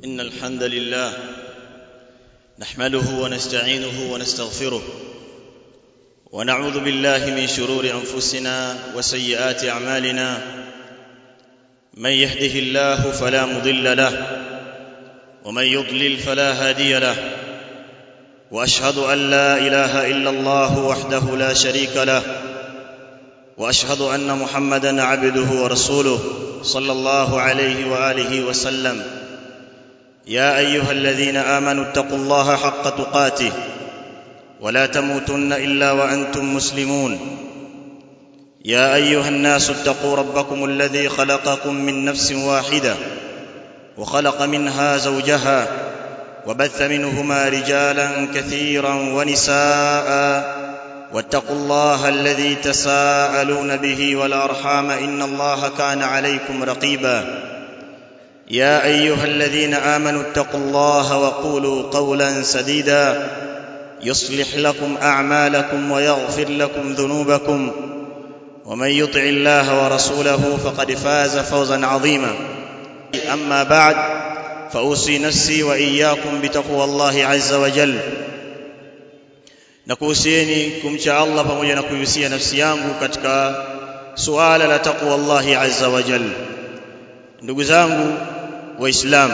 إن الحمد لله نحمده ونستعينه ونستغفره ونعوذ بالله من شرور أنفسنا وسيئات أعمالنا من يهده الله فلا مضل له ومن يضلل فلا هادي له واشهد ان لا اله الا الله وحده لا شريك له واشهد ان محمدا عبده ورسوله صلى الله عليه واله وسلم يا ايها الذين امنوا اتقوا الله حق تقاته ولا تموتن الا وانتم مسلمون يا ايها الناس اتقوا ربكم الذي خلقكم من نفس واحده وخلق منها زوجها وبث منهما رجالا كثيرا ونساء واتقوا الله الذي تساءلون به والارحام ان الله كان عليكم رقيبا يا ايها الذين امنوا اتقوا الله وقولوا قولا سديدا يصلح لكم اعمالكم ويغفر لكم ذنوبكم ومن يطع الله ورسوله فقد فاز فوزا عظيما اما بعد فاوصي نفسي واياكم بتقوى الله عز وجل na kuhusieni kumcha Allah pamoja na kuihusia nafsi yangu katika suala la taqwa Allah azza wa jalla ndugu zangu waislamu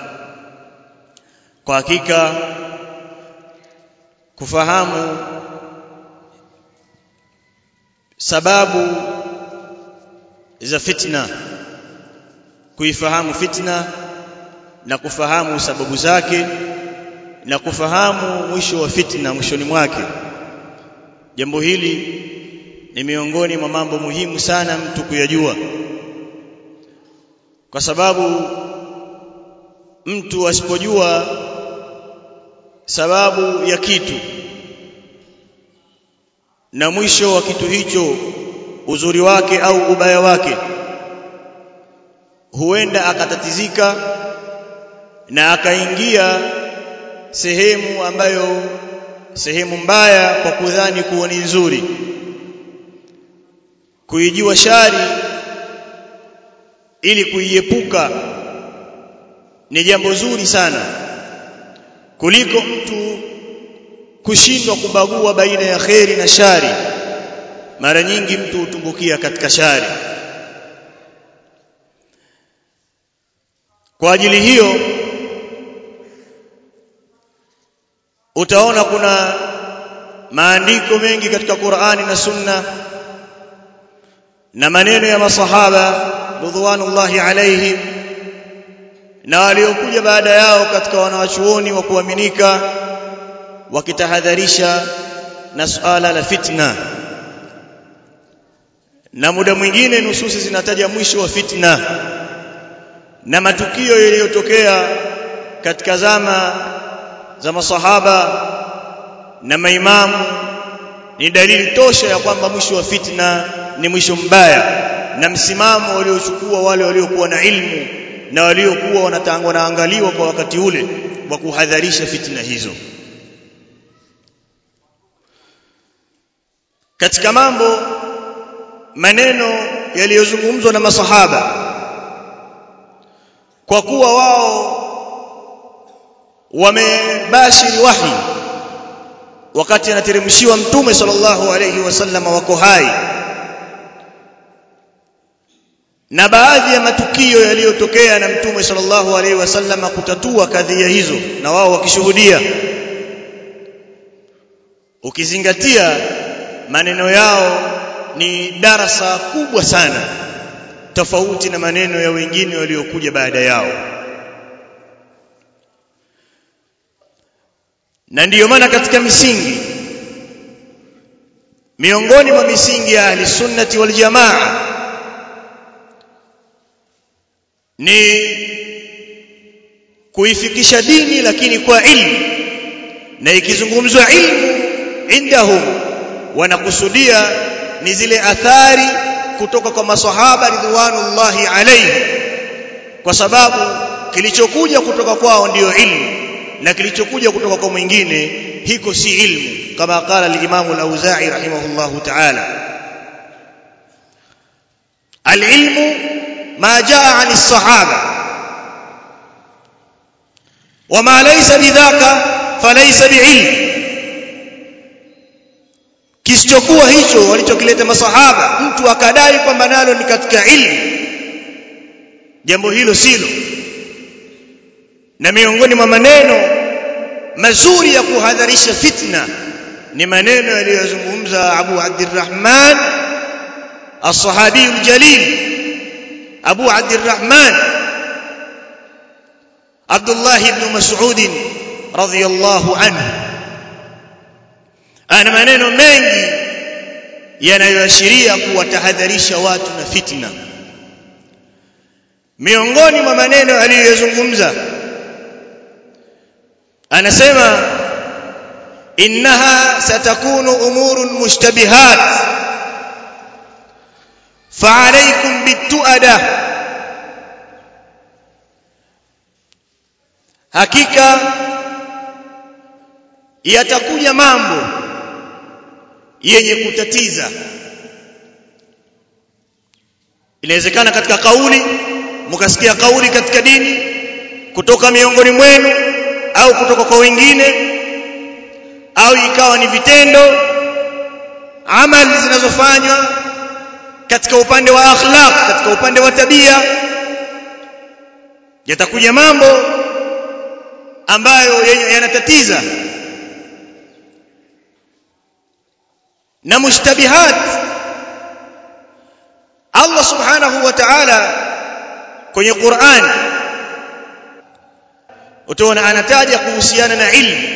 kwa hakika kufahamu sababu za fitna kuifahamu fitna na kufahamu sababu zake na kufahamu mwisho wa fitna mwishoni mwake jambo hili ni miongoni mwa mambo muhimu sana mtu kuyajua kwa sababu mtu asipojua sababu ya kitu na mwisho wa kitu hicho uzuri wake au ubaya wake huenda akatatizika na akaingia sehemu ambayo sehemu mbaya kwa kudhani kuwa ni nzuri kuijua shari ili kuiepuka ni jambo zuri sana kuliko mtu kushindwa kubagua baina ya kheri na shari mara nyingi mtu hutumbukia katika shari kwa ajili hiyo utaona kuna maandiko mengi katika Qur'ani na Sunna na maneno ya masahaba ridwanullahi alaihim na waliokuja baada yao katika wanawachuoni wa kuaminika wakitahadharisha na suala la fitna na muda mwingine nususi zinataja mwisho wa fitna na matukio yaliyotokea katika zama za masahaba na maimamu ni dalili tosha ya kwamba mwisho wa fitna ni mwisho mbaya na msimamo waliochukua wale waliokuwa na ilmu na waliokuwa wanaangaliwa kwa wakati ule wa kuhadharisha fitna hizo katika mambo maneno yaliyozungumzwa na masahaba kwa kuwa wao wamebashiri wahi wakati anateremshiwa mtume sallallahu alayhi wasallam wako hai na baadhi ya matukio yaliyotokea na mtume sallallahu alayhi wasallam kutatua kadhia hizo na wao wakishuhudia ukizingatia maneno yao ni darasa kubwa sana tofauti na maneno ya wengine waliokuja baada yao na ndiyo maana katika misingi miongoni mwa misingi ya ahli sunnati wal jamaa ni kuifikisha dini lakini kwa ilmu na ikizungumzwa ilmu indahum wanakusudia ni zile athari kutoka kwa maswahaba ridwanullahi alayhi kwa sababu kilichokuja kutoka kwao ndiyo ilmu na kilichokuja kutoka kwa mwingine hiko si ilmu kama qala al-Imam al-Auza'i rahimahullahu ta'ala al-ilmu ma jaa 'ani as-sahaba wama laysa bidhaka falaysa biilm kisichokuwa hicho walichokileta masahaba mtu akadai kwamba nalo ni katika ilmu jambo hilo silo na miongoni mwa maneno mazuri ya kuhadharisha fitna ni maneno yaliyozungumza Abu Abdurrahman as-sahabi al-jalil Abu Abdurrahman Abdullah ibn Mas'ud radhiyallahu anhu ana maneno mengi yanayoashiria kuwatahadharisha watu na fitna miongoni mwa maneno aliyozungumza anasema innaha satakunu umurun mushtabihat fa'alaykum bituada hakika yatakuja mambo yenye kutatiza inawezekana katika kauli mkasikia kauli katika dini kutoka miongoni mwenu au kutoka kwa wengine au ikawa ni vitendo amali zinazofanywa katika upande wa akhlaq katika upande wa tabia yatakuja mambo ambayo yanatatiza na mushtabihat Allah subhanahu wa ta'ala kwenye Qur'an utaona anataja kuhusiana na ilmu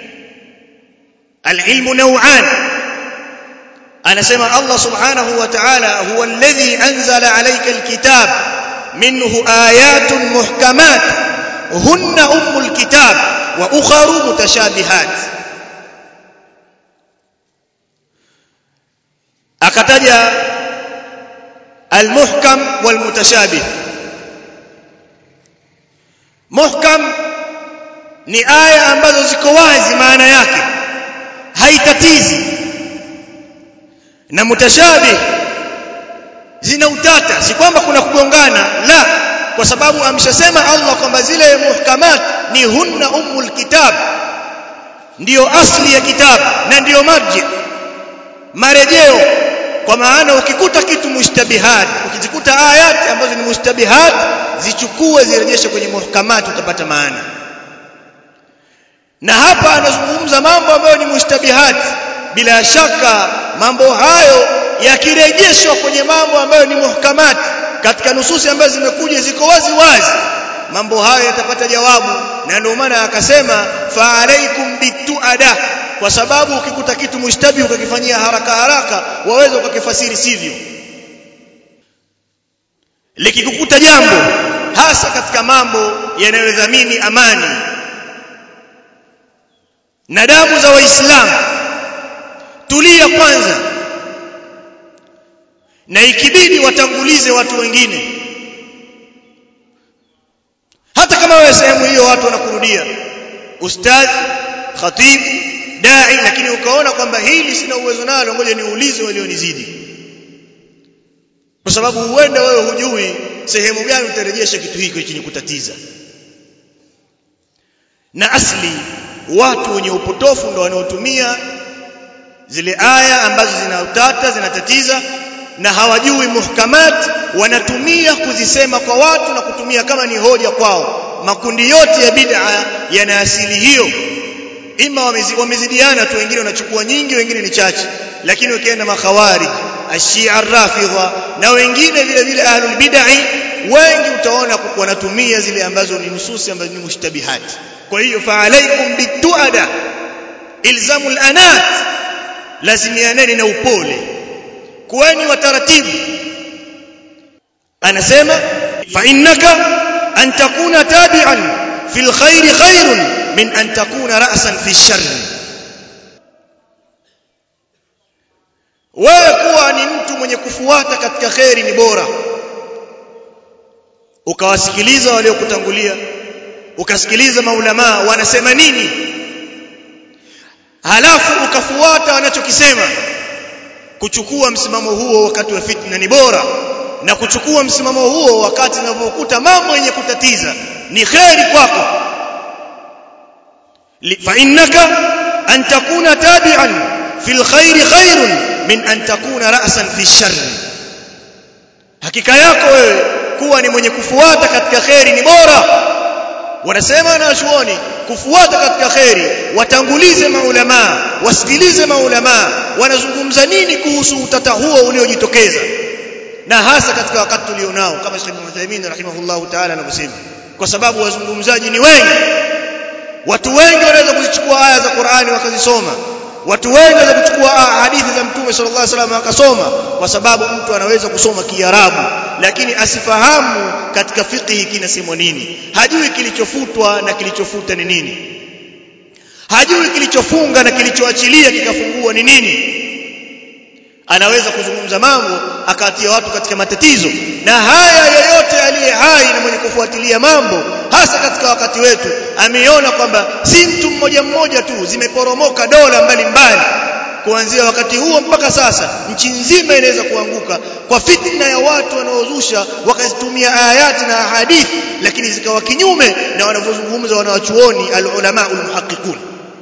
alilmu naw'an anasema Allah subhanahu wa ta'ala huwa alladhi anzala alayka alkitab minhu ayatun muhkamat hunna ummul kitab wa ukharu mutashabihat akataja almuhkam walmutashabih muhkam ni aya ambazo ziko wazi maana yake haitatizi na mutashabih zina utata si kwamba kuna kugongana la kwa sababu ameshasema Allah kwamba zile muhkamat ni hunna ummul kitab ndiyo asli ya kitabu na ndiyo marji marejeo kwa maana ukikuta kitu mushtabihat ukizikuta ayat ambazo ni mushtabihat zichukue zirejeshe kwenye muhkamat utapata maana na hapa anazungumza mambo ambayo ni mushtabihat bila shaka mambo hayo yakirejeshwa kwenye mambo ambayo ni muhkamat katika nususi ambazo zimekuja ziko wazi wazi mambo hayo yatapata jawabu na ndio maana akasema fa alaikum bituada kwa sababu ukikuta kitu mushtabi ukakifanyia haraka haraka waweza ukakifasiri sivyo likikukuta jambo hasa katika mambo yanayodhamini amani na damu za waislamu tulia kwanza na ikibidi watangulize watu wengine hata kama wewe sehemu hiyo watu wanakurudia ustadhi khatibu dai lakini ukaona kwamba hili sina uwezo nalo ngoja niulize walionizidi kwa sababu huenda wewe hujui sehemu gani utarejesha kitu hiko chenye kutatiza na asli watu wenye upotofu ndo wanaotumia zile aya ambazo zina utata zinatatiza na hawajui muhkamat wanatumia kuzisema kwa watu na kutumia kama ni hoja kwao makundi yote ya bid'a yana asili hiyo ima wamezidiana tu wengine wanachukua nyingi wengine ni chache lakini ukienda makhawarij ashia rafidha na wengine vile vile ahlul bid'ah wengi utaona wanatumia zile ambazo ni nususi ambazo ni mushtabihat kwa hiyo fa alaikum bituada ilzamul anat lazimianeni na upole kuweni wataratibu anasema fa innaka an takuna tabi'an fil khairi khairun min an takuna ra'san fi sharri wewe kuwa ni mtu mwenye kufuata katika khairi ni bora ukawasikiliza waliokutangulia ukasikiliza maulama wanasema nini halafu ukafuata wanachokisema kuchukua msimamo huo wakati wa fitna ni bora na kuchukua msimamo huo wakati unapokuta mambo yenye kutatiza ni kheri kwako fa innaka an takuna tabi'an fil khairi khairun min an takuna ra'san fi sharri hakika yako wewe kuwa ni mwenye kufuata katika khairi ni bora wanasema wanachuoni kufuata katika khairi watangulize maulama wasikilize maulama wanazungumza nini kuhusu utata huo uliojitokeza na hasa katika wakati tulionao kama Sheikh Uthaymeen rahimahullahu ta'ala anavyosema kwa sababu wazungumzaji ni wengi watu wengi wanaweza kuzichukua aya za Qur'ani wakazisoma watu wengi wanaweza kuchukua hadithi za Mtume sallallahu alaihi wasallam akasoma kwa sababu mtu anaweza kusoma Kiarabu lakini asifahamu katika fiqhi kinasemwa nini hajui kilichofutwa na kilichofuta ni nini hajui kilichofunga na kilichoachilia kikafungua ni nini anaweza kuzungumza mambo akawatia watu katika matatizo na haya yeyote aliye hai na mwenye kufuatilia mambo hasa katika wakati wetu ameona kwamba si mtu mmoja mmoja tu zimeporomoka dola mbalimbali kuanzia wakati huo mpaka sasa nchi nzima inaweza kuanguka kwa fitna ya watu wanaozusha wakazitumia ayati na hadithi lakini zikawa kinyume na wanavyozungumza wanawachuoni alulama almuhaqiqun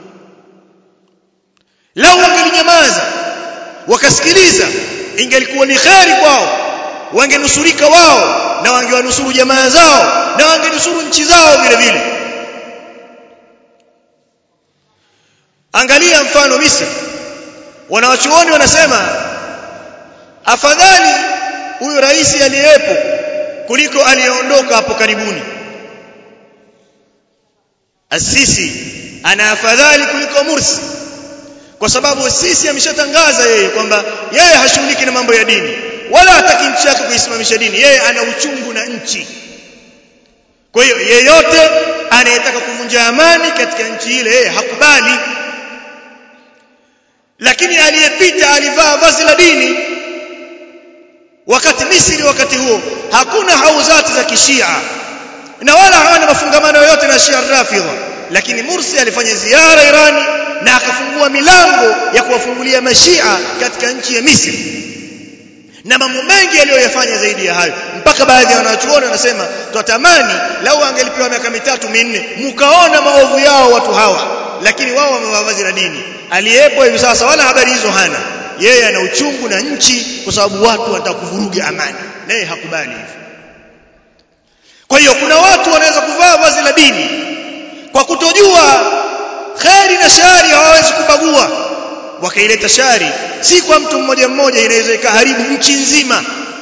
lau wangelinyamaza wakasikiliza ingelikuwa ni kheri kwao wangenusurika wao na wangewanusuru jamaa zao na wangenusuru nchi zao vile vile angalia mfano Misri wanawachuoni wanasema afadhali huyu rais aliyepo kuliko aliyeondoka hapo karibuni Asisi ana afadhali kuliko Mursi kwa sababu sisi ameshatangaza yeye kwamba yeye hashughuliki na mambo ya dini wala hataki nchi yake kuisimamisha dini yeye ana uchungu na nchi kwa hiyo yeyote anayetaka kuvunja amani katika nchi ile yeye hakubali lakini aliyepita alivaa vazi la dini wakati Misri wakati huo hakuna hauzati za kishia na wala hawana mafungamano yoyote na Shia Rafidha lakini Mursi alifanya ziara Irani na akafungua milango ya kuwafungulia mashia katika nchi ya Misri na mambo mengi aliyoyafanya zaidi ya hayo mpaka baadhi ya wanachuoni wanasema twatamani lau angelipewa miaka mitatu minne mkaona maovu yao watu hawa lakini wao wamevaa vazi la dini aliyepo hivi sasa wala habari hizo hana yeye ana uchungu na nchi kwa sababu watu wanataka kuvuruga amani naye hakubali hivyo kwa hiyo kuna watu wanaweza kuvaa vazi la dini kwa kutojua kheri na shari hawawezi kubagua wakaileta shari si kwa mtu mmoja mmoja inaweza ikaharibu nchi nzima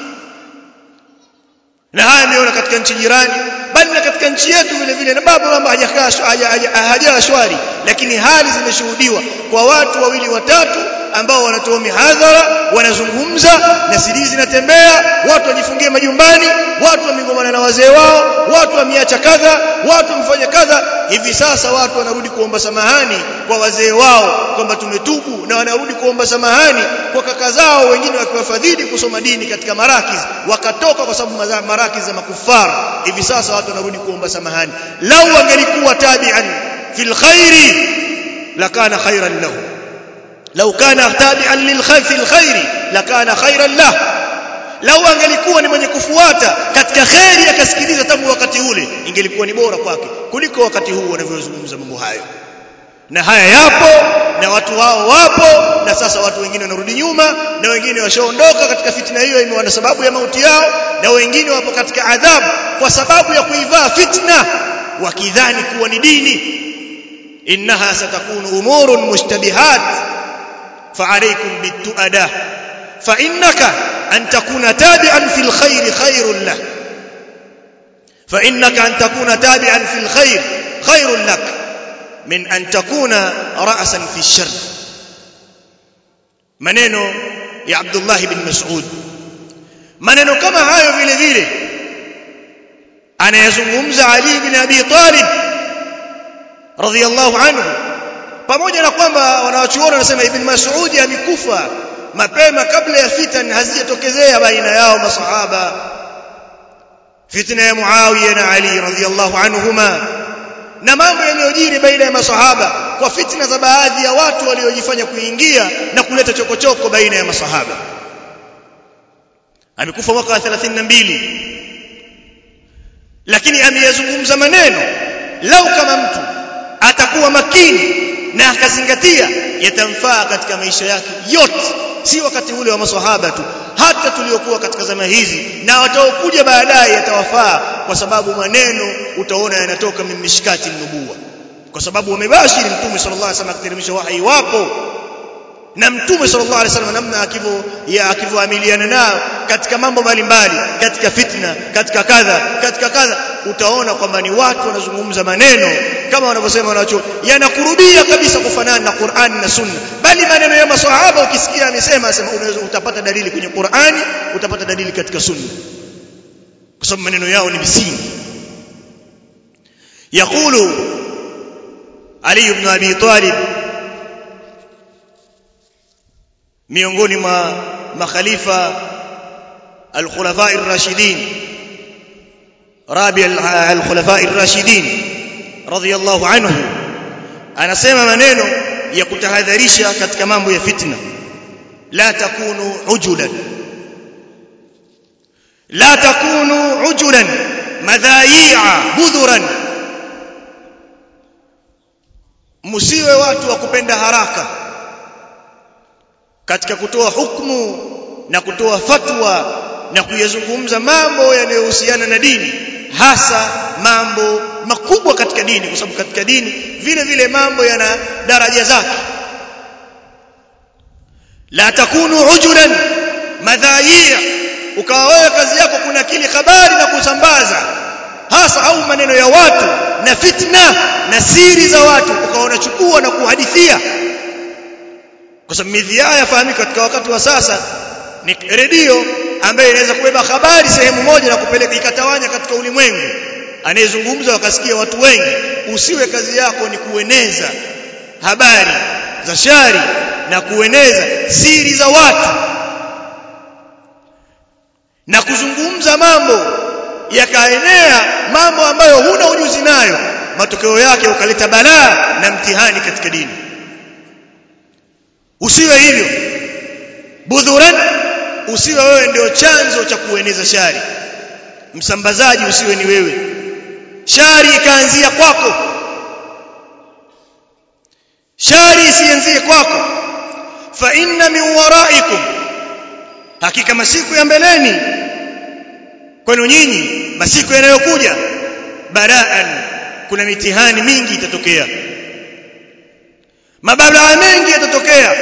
na haya ameona katika nchi jirani bali na katika nchi yetu vile vile na baba mambo hajakaa hajawa shwari lakini hali zimeshuhudiwa kwa watu wawili watatu ambao wanatoa mihadhara wanazungumza na siri zinatembea watu wajifungie majumbani watu wamengomana na wazee wao watu wameacha kadha watu wamefanya kadha hivi sasa watu wanarudi kuomba samahani kwa wazee wao kwamba tumetubu na wanarudi kuomba samahani kwa kaka zao wengine wakiwafadhili kusoma dini katika marakiz wakatoka kwa sababu marakiz za makufara hivi sasa watu wanarudi kuomba samahani lau wangelikuwa tabi'an fil khairi lakana khairan lahu لو كان تابعا للخير في الخير لكان خيرا له لو angelikuwa ni mwenye kufuata katika khairi akasikiliza tangu wakati ule ingelikuwa ni bora kwake kuliko wakati huu wanavyozungumza mambo hayo na haya yapo na watu wao wapo na sasa watu wengine wanarudi nyuma na wengine washaondoka katika fitna hiyo imewa sababu ya mauti yao na wengine wapo katika adhabu kwa sababu ya kuivaa fitna wakidhani kuwa ni dini innaha satakunu umurun mushtabihat فعليكم بالتؤدة فإنك أن تكون تابعا في الخير خير له فإنك أن تكون تابعا في الخير خير لك من أن تكون رأسا في الشر maneno ya Abdullah ibn Mas'ud maneno kama hayo vile vile anayazungumza Ali ibn Abi Talib radhiyallahu anhu pamoja na kwamba wanawachuoni wanasema ibn Mas'ud amekufa mapema kabla ya fitna hazijatokezea baina yao masahaba fitna ya Muawiya na Ali radhiyallahu anhuma na mambo yaliyojiri baina ya masahaba kwa fitna za baadhi ya watu waliojifanya kuingia na kuleta chokochoko baina ya masahaba amekufa mwaka 32 lakini ameyazungumza maneno lau kama mtu atakuwa atakuwa makini na akazingatia yatamfaa katika maisha yake yote si wakati ule wa maswahaba tu hata tuliokuwa katika zama hizi na wataokuja baadaye yatawafaa kwa sababu maneno utaona yanatoka mimishkati nubuwa kwa sababu wamebashiri mtume sallallahu alaihi wasallam akiteremsha wahi wapo na mtume sallallahu alaihi wasallam namna akivyo ya akivyoamiliana nao katika mambo mbalimbali katika fitna katika kadha katika kadha utaona kwamba ni watu wanazungumza maneno kama wanavyosema wanacho yanakurubia kabisa kufanana na Qur'ani na Sunna bali maneno ya maswahaba ukisikia amesema asema unaweza utapata dalili kwenye Qur'ani utapata dalili katika Sunna kwa sababu maneno yao ni misingi يقول علي بن ابي طالب miongoni mwa makhalifa al-khulafa ar-rashidin rabi al-khulafa ar-rashidin radiyallahu anhu anasema maneno ya kutahadharisha katika mambo ya fitna la takunu ujulan la takunu ujulan madhai'a budhuran msiwe watu wa kupenda haraka katika kutoa hukumu na kutoa fatwa na kuyazungumza mambo yanayohusiana na dini hasa mambo makubwa katika dini kwa sababu katika dini vile vile mambo yana daraja zake la takunu ujulan madhaiya ukawa wewe kazi yako kuna kili habari na kusambaza hasa au maneno ya watu na fitna na siri za watu ukawa unachukua na kuhadithia kwa sababu midhia yafahamika katika wakati wa sasa ni redio ambayo inaweza kubeba habari sehemu moja na kupeleka ikatawanya katika ulimwengu anayezungumza wakasikia watu wengi usiwe kazi yako ni kueneza habari za shari na kueneza siri za watu na kuzungumza mambo yakaenea mambo ambayo huna ujuzi nayo matokeo yake ukaleta balaa na mtihani katika dini usiwe hivyo budhuran usiwe wewe ndio chanzo cha kueneza shari msambazaji usiwe ni wewe shari ikaanzia kwako shari isianzie kwako fa inna min waraikum hakika masiku ya mbeleni kwenu nyinyi masiku yanayokuja baraan kuna mitihani mingi itatokea mabalaa mengi yatatokea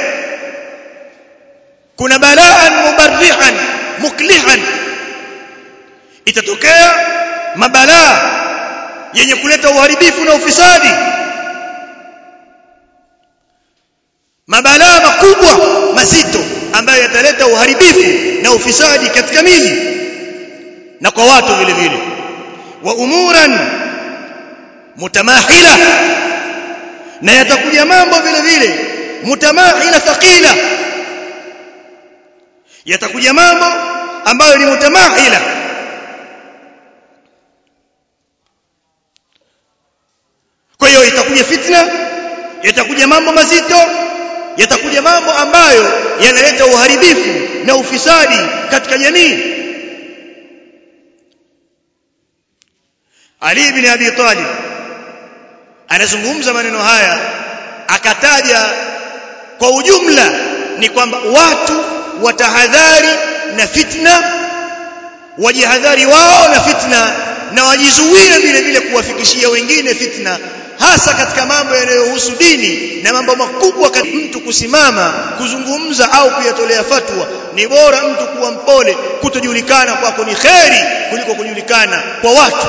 kuna balaan mubarrihan muklihan itatokea mabalaa yenye kuleta uharibifu na ufisadi mabalaa makubwa mazito ambayo yataleta uharibifu na ufisadi katika miji na kwa watu vile vile wa umuran mutamahila na yatakuja mambo vile vile mutamahila thaqila yatakuja mambo ambayo ni mutamahila kwa hiyo itakuja fitna yatakuja mambo mazito yatakuja mambo ambayo yanaleta uharibifu na ufisadi katika jamii Ali ibn Abi Talib anazungumza maneno haya akataja kwa ujumla ni kwamba watu watahadhari na fitna wajihadhari wao na fitna na wajizuie vile vile kuwafikishia wengine fitna hasa katika mambo yanayohusu dini na mambo makubwa mtu kusimama kuzungumza au kuyatolea fatwa ni bora mtu kuwa mpole kutojulikana kwako ni kheri kuliko kujulikana kwa watu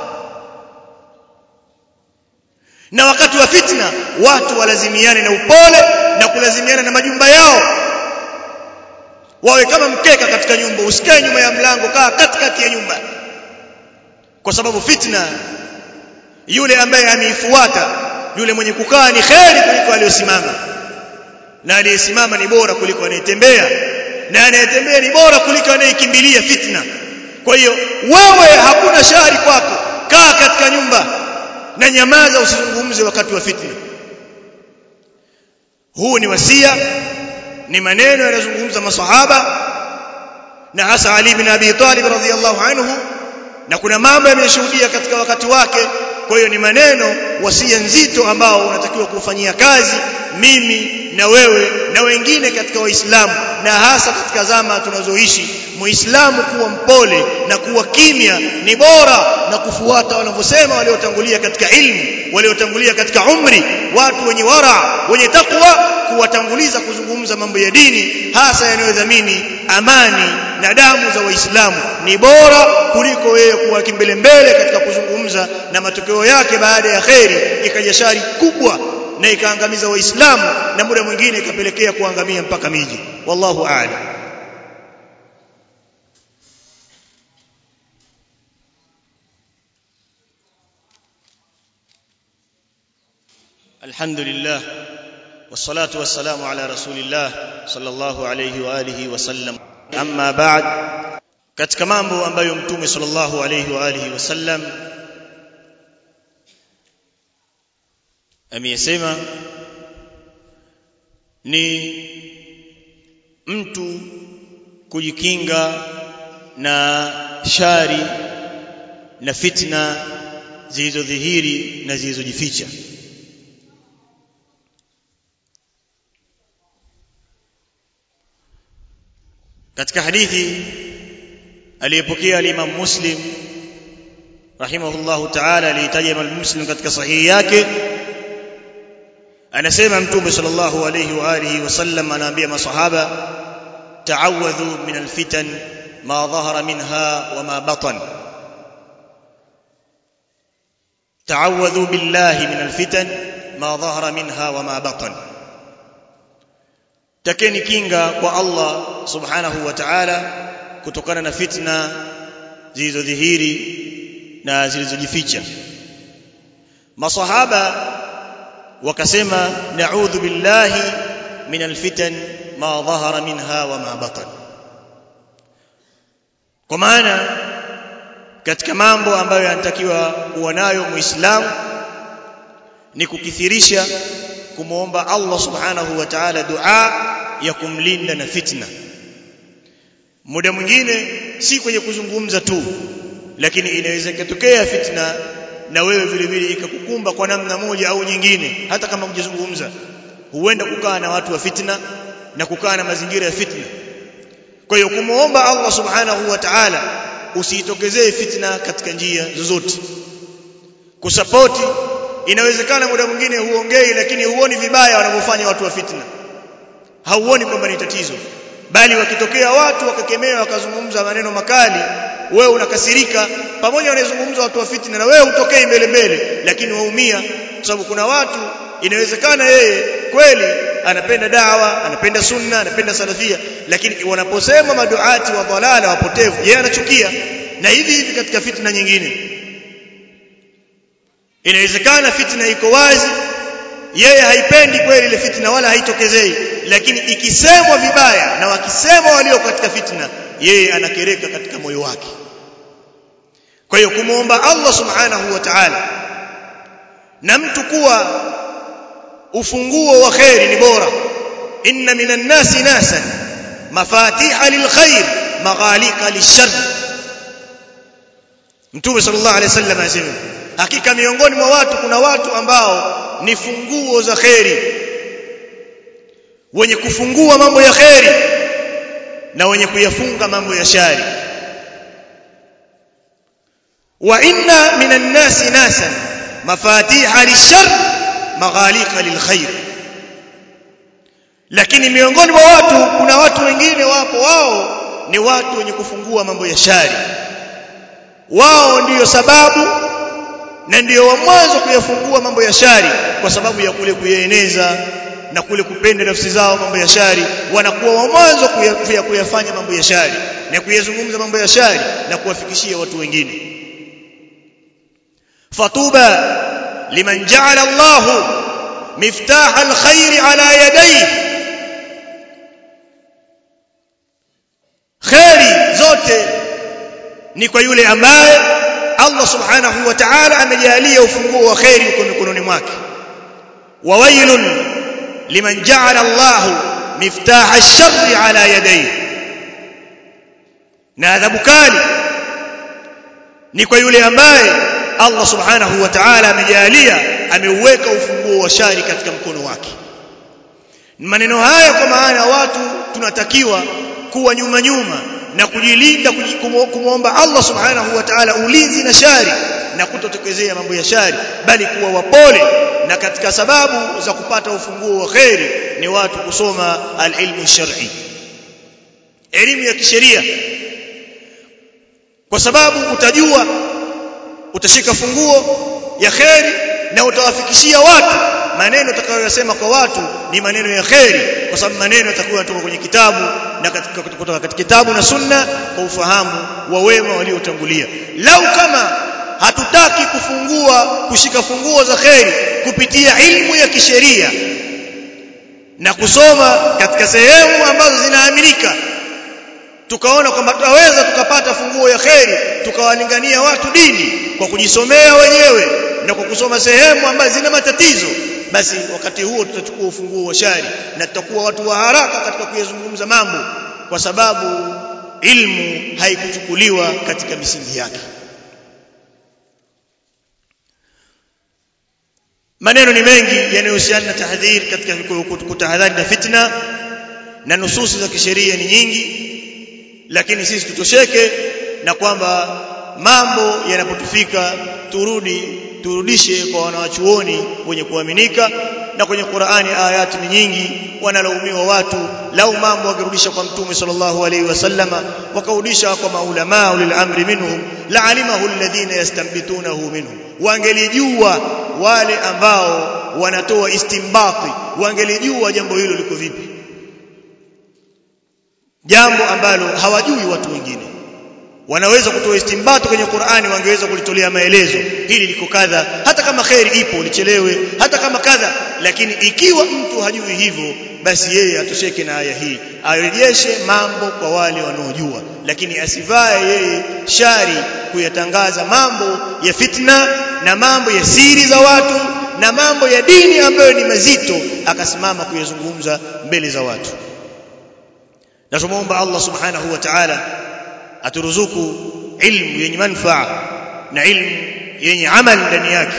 na wakati wa fitna watu walazimiane na upole na kulazimiana na majumba yao wawe kama mkeka katika nyumba usikae nyuma ya mlango kaa katikati ya nyumba kwa sababu fitna yule ambaye ameifuata yule mwenye kukaa ni kheri kuliko aliyosimama na aliyesimama ni bora kuliko anayetembea na anayetembea ni bora kuliko anayekimbilia fitna kwa hiyo wewe hakuna shari kwako kaa katika nyumba na nyamaza usizungumze wakati wa fitna huu ni wasia ni maneno yanayozungumza masahaba na hasa Ali bin Abi Talib radhiyallahu anhu na kuna mambo yameshuhudia katika wakati wake kwa hiyo ni maneno wasia nzito ambao unatakiwa kufanyia kazi mimi na wewe na wengine katika waislamu na hasa katika zama tunazoishi muislamu kuwa mpole na kuwa kimya ni bora na kufuata wanavyosema waliotangulia katika ilmu waliotangulia katika umri watu wenye wara wenye takwa kuwatanguliza kuzungumza mambo ya dini hasa yanayodhamini amani na damu za waislamu ni bora kuliko wewe kuwa kimbele mbele katika kuzungumza na matokeo yake baada ya kheri ikaja shari kubwa na ikaangamiza waislamu na muda mwingine ikapelekea kuangamia mpaka miji wallahu a'lam الحمد لله والصلاة والسلام على رسول الله صلى الله عليه وآله وسلم أما بعد katika mambo ambayo mtume sallallahu alayhi wa alihi wasallam ameyasema ni mtu kujikinga na shari na fitna zilizodhihiri na zilizojificha katika hadithi aliyepokea al-Imam Muslim rahimahullahu ta'ala alitaja Imam Muslim katika sahihi yake anasema mtume sallallahu alayhi wa alihi wasallam anaambia masahaba ta'awadhu min al-fitan ma dhahara minha wa ma batan ta'awadhu billahi min al-fitan ma dhahara minha wa ma batan takeni kinga kwa Allah subhanahu wa ta'ala kutokana na fitna zilizodhihiri na zilizojificha masahaba wakasema na'udhu billahi min alfitan ma dhahara minha wa ma batan kwa maana katika mambo ambayo yanatakiwa kuwa nayo muislamu ni kukithirisha kumuomba Allah subhanahu wa ta'ala dua ya kumlinda na fitna muda mwingine si kwenye kuzungumza tu lakini inaweza ikatokea fitna na wewe vile vile ikakukumba kwa namna moja au nyingine hata kama hujazungumza huenda kukaa na watu wa fitna na kukaa na mazingira ya fitna kwa hiyo kumuomba Allah subhanahu wa ta'ala usiitokezee fitna katika njia zozote kusapoti inawezekana muda mwingine huongei lakini huoni vibaya wanavyofanya watu wa fitna hauoni kwamba ni tatizo bali wakitokea watu wakakemewa wakazungumza maneno makali wewe unakasirika pamoja wanazungumza watu wa fitna na wewe utokei mbele mbele lakini waumia kwa sababu kuna watu inawezekana yeye kweli anapenda dawa anapenda sunna anapenda salafia lakini wanaposema maduati wa dhalala wapotevu yeye anachukia na hivi hivi katika fitna nyingine inawezekana fitna iko wazi yeye haipendi kweli ile fitna wala haitokezei lakini ikisemwa vibaya na wakisema walio katika fitna yeye anakereka katika moyo wake kwa hiyo kumuomba Allah subhanahu wa ta'ala na mtu kuwa ufunguo wa khairi ni bora inna minan nasi nasan mafatiha lilkhair maghaliqa lishar Mtume sallallahu alaihi wasallam anasema hakika miongoni mwa watu kuna watu ambao ni funguo za khairi wenye kufungua mambo ya khairi na wenye kuyafunga mambo ya shari wa inna minan nasi nasan mafatiha lishar maghaliqa lilkhair lakini miongoni mwa watu kuna watu wengine wapo wao ni watu wenye kufungua mambo ya shari wao ndiyo sababu na ndiyo wa mwanzo kuyafungua mambo ya shari kwa sababu ya kule kuyaeneza na kule kupenda nafsi zao mambo ya shari wanakuwa wa mwanzo kuya, kuyafanya mambo ya shari na kuyazungumza mambo ya shari na kuwafikishia watu wengine fatuba liman ja'ala Allah miftah alkhair ala yadayhi khairi zote ni kwa yule ambaye Allah subhanahu wa ta'ala amejalia ufunguo wa khairi uko mikononi mwake wa wailun liman ja'ala Allah miftah ash-sharri ala yadayhi na adhabu kali ni kwa yule ambaye Allah subhanahu wa ta'ala amejalia ameuweka ufunguo wa shari katika mkono wake maneno haya kwa maana watu tunatakiwa kuwa nyuma nyuma na kujilinda kumwomba Allah subhanahu wa ta'ala ulinzi na shari na kutotokezea mambo ya shari bali kuwa wapole na katika sababu za kupata ufunguo wa kheri ni watu kusoma alilmu shar'i elimu ya kisheria kwa sababu utajua utashika funguo ya kheri na utawafikishia watu maneno utakayosema kwa watu ni maneno ya kheri kwa sababu maneno yatakuwa kutoka kwenye kitabu na katika kutoka katika kitabu na sunna kwa ufahamu wa wema waliotangulia lau kama hatutaki kufungua kushika funguo za kheri kupitia ilmu ya kisheria na kusoma katika sehemu ambazo zinaaminika tukaona kwamba tutaweza tukapata funguo ya kheri tukawalingania watu dini kwa kujisomea wenyewe na kwa kusoma sehemu ambazo zina matatizo basi wakati huo tutachukua ufunguo wa shari na tutakuwa watu wa haraka katika kuyazungumza mambo kwa sababu ilmu haikuchukuliwa katika misingi yake maneno ni mengi yanayohusiana na tahdhir katika kutahadhari na fitna na nususi za kisheria ni nyingi lakini sisi tutosheke na kwamba mambo yanapotufika turudi turudishe kwa wanawachuoni wenye kuaminika na kwenye Qur'ani ayati ni nyingi wanalaumiwa watu lau mambo wakirudisha kwa mtume sallallahu alaihi wasallama wakarudisha kwa maulama ulil amri minhum la'alimahu alladhina yastanbitunahu minhum wangelijua wale ambao wanatoa istimbati wangelijua jambo hilo liko vipi jambo ambalo hawajui watu wengine wanaweza kutoa istimbato kwenye Qur'ani wangeweza kulitolea maelezo hili liko kadha hata kama khairi ipo lichelewe hata kama kadha lakini ikiwa mtu hajui hivyo basi yeye atosheke na aya hii arejeshe mambo kwa wale wanaojua lakini asivae yeye shari kuyatangaza mambo ya fitna na mambo ya siri za watu na mambo ya dini ambayo ni mazito akasimama kuyazungumza mbele za watu na tumuomba Allah subhanahu wa ta'ala aturuzuku ilmu yenye manufaa na ilmu yenye amal ndani yake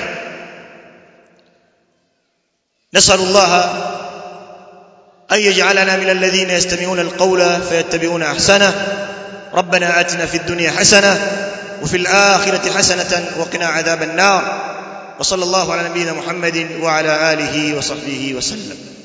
نسأل الله أن يجعلنا من الذين يستمعون القول فيتبعون أحسنه ربنا آتنا في الدنيا حسنة وفي الآخرة حسنة وقنا عذاب النار وصلى الله على نبينا محمد وعلى آله وصحبه وسلم